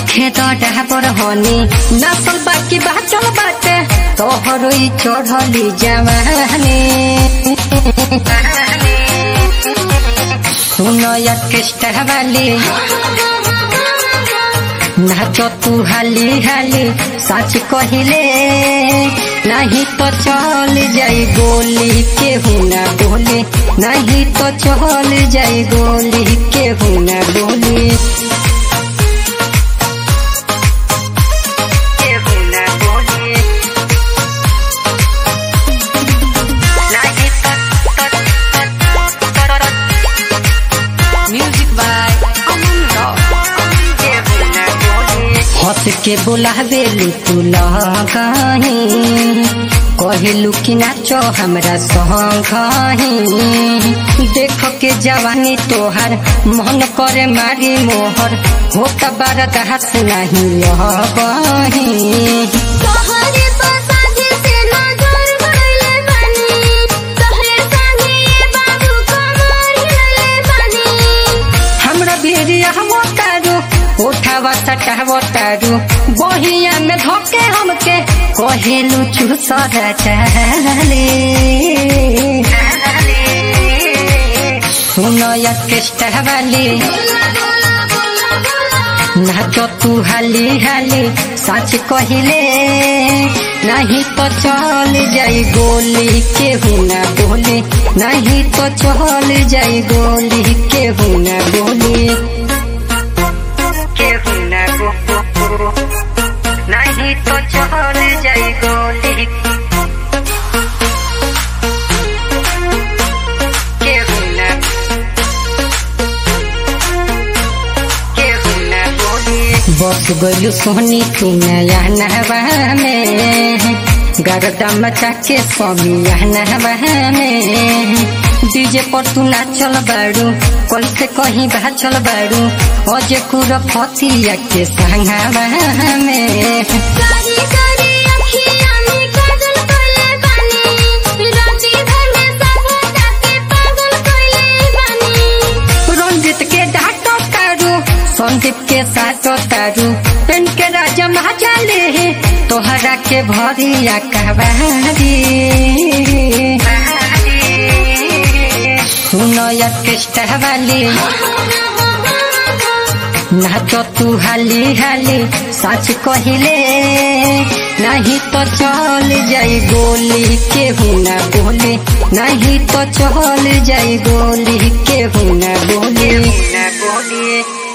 होखे तो डाबर हनी नसल बाकी बाचल बाटे तोहरो ई चढ़ली जवानी सुनो ऑर्केस्ट्रा वाली नाचो तू हाली हाली सच कहिले नहीं तो चल जाई गोली के हुना बोली नहीं तो चल जाई गोली के हुना बोली के हुना बोली नहीं तो म्यूजिक बाय अमन हंस के बोलावे तू लगाही कहलू कि नाचो हमरा संगही देख के जवानी तोहर मन करे मारी मोहर होता बारत हाथ नहीं लगही तोहरे पसाझे से नजर भइले बानी तोहरे संगे ये बाबू कमर हिलले बानी हमरा बेरिया हम तारू उठावा सटावा तारू बहिया में धोके हमके कहेलू चूसर चले सुनो ऑर्केस्ट्रा वाली बोला बोला बोला बोला नाचो तू हाली हाली सच कहिले नहीं तो चल जाई गोली के हुना बोली नहीं तो चल जाई गोली के हुना बोली के हुना गो नहीं तो चल जाई गोली के हुना बस गलू सोनी तू नया नहवा में गरदा मचा के स्वामी नहवा में डीजे पर तू नाचल बारू कल से कहीं बाचल बारू अजे कुर फतिया के संगवा में कारी कारी अखियाँ में काजल कइले बानी राती भर में सब ताके पागल कइले बानी रंजित के डाटो तारू संदीप के साटो तारू पेन के राजा महाचाले तोहरा के भरिया कहवारी सुनो ऑर्केस्ट्रा वाली नाचो तू हाली हाली सच कहिले नहीं तो चल जाई गोली के हुना बोली नहीं तो चल जाई गोली के हुना बोली